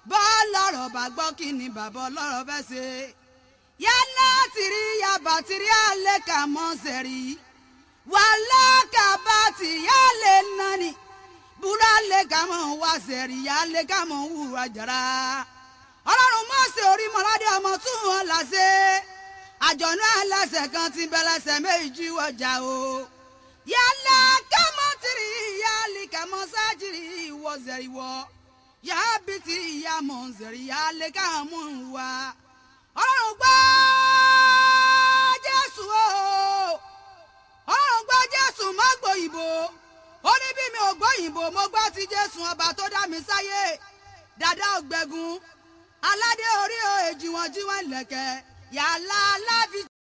bọ́ọ̀lọ́rọ̀ bá gbọ́ kí ni bàbá ọlọ́rọ̀ fẹ́ ṣe yálà tìrí yaba tìrí alẹ́ kà mọ́ sẹ́rí wàhálà kàbá tì yálẹ̀ nani búra lẹ́ kà mọ́ wá sẹ́rí yálẹ̀ kà mọ́ wúra jara ọlọ́run mọ́sẹ̀ orí mọ́ládé ọmọ tún wọn làṣẹ àjọ̀nú aláṣẹ kan ti bẹ̀lẹ̀ṣẹ̀ méjì wọjà o yálà kàmọ́ tìrí yálẹ̀ kàmọ́ sájìrì wọ́ sẹ́rí wọ́ yà á bí ti ìyá mọ̀ ń sẹ̀rí yà á lè ká mú un wá. ọlọ́run gbọ́ jésù o ọlọ́run gbọ́ jésù má gbòyìnbó ó ní bí mi ò gbòyìnbó mo gbọ́ ti jésù ọba tó dá mi sáyé dàdá ògbẹ́gun aládé orí o èjì wọn jí wọn lẹ̀kẹ̀ yàrá aláfi.